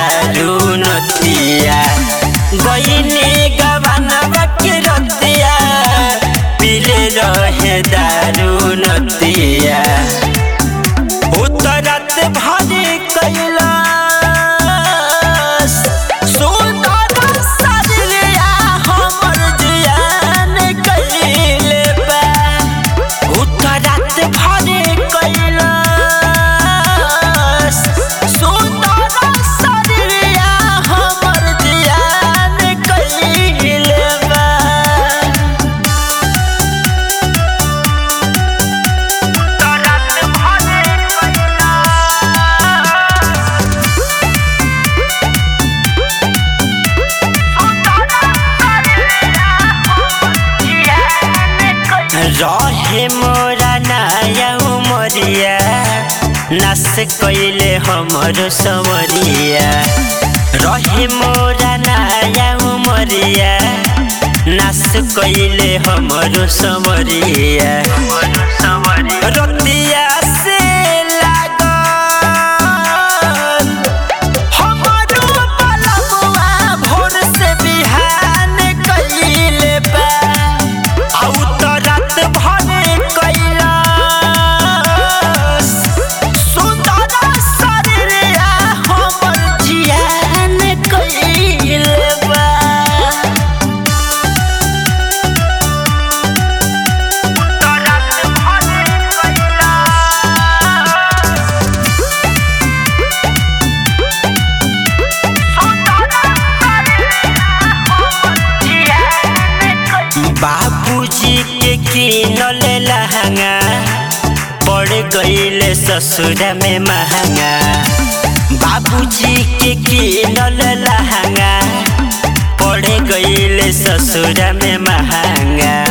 दारू नतिया गईनी गवानवा के रतिया पीले रहे दारू नतिया उतरत भरी कैलाश सुंदर सजलिया हमर जियान कइले बा उतरत भरी कैलाश सुंदर सजलिया हमर जियान कइले बा उतरत भरी रहे मोरा नया उमरिया नस कैले हमर समरिया रहे मोरा नया उमरिया नस कैले हमर समरिया रतिया से लागल हमरो पलमुआ भोर से बिहान कइले बा आ उतरत भरे कैलाश सुंदर शरीरिया हमर जियान कइले बा उतरत भरे कैलाश बाबूजी के किनल लहंगा पड़ गईले ससुर में महंगा बाबूजी के किनल लहंगा पड़ गईले ससुर में महंगा